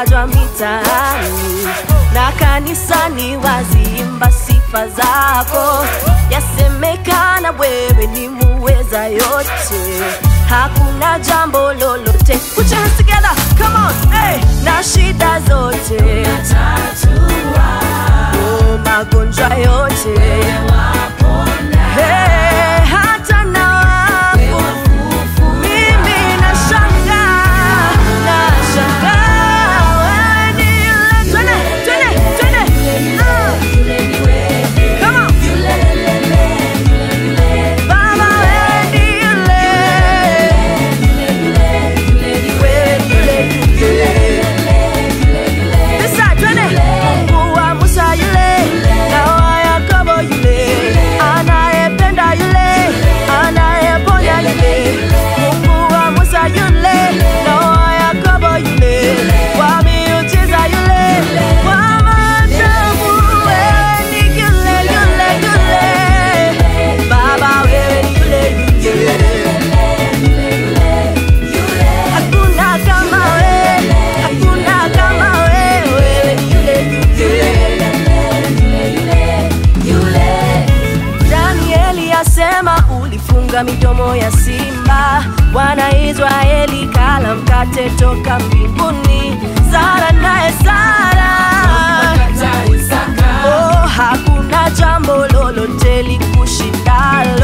watajwa mitaani na kanisani waziimba sifa zako, yasemekana wewe ni muweza yote, hakuna jambo lolote. Put your hands together, come on, hey, na shida zote oh, magonjwa yote hey, hata na wafu mimi nashangaa, nashangaa wewe ni yule. Twende, twende, twende. Ah. Come on. Baba wewe ni yule. Wewe ni yule. This side, twende. Mungu wa Musa yule, na wa Yakobo yule, anayependa yule, anayeponya yule. Mungu wa Musa yule, na wa Yakobo yule, wa miujiza yule, wa maajabu. Wewe ni yule, yule, yule. Baba wewe ni yule, yule. Hakuna kama wewe, hakuna kama wewe, wewe ni yule, Danieli asema ulifunga midomo ya simba, wana Israeli kala mkate toka mbinguni. Sara naye Sara, oh, hakuna jambo lolote likushindalo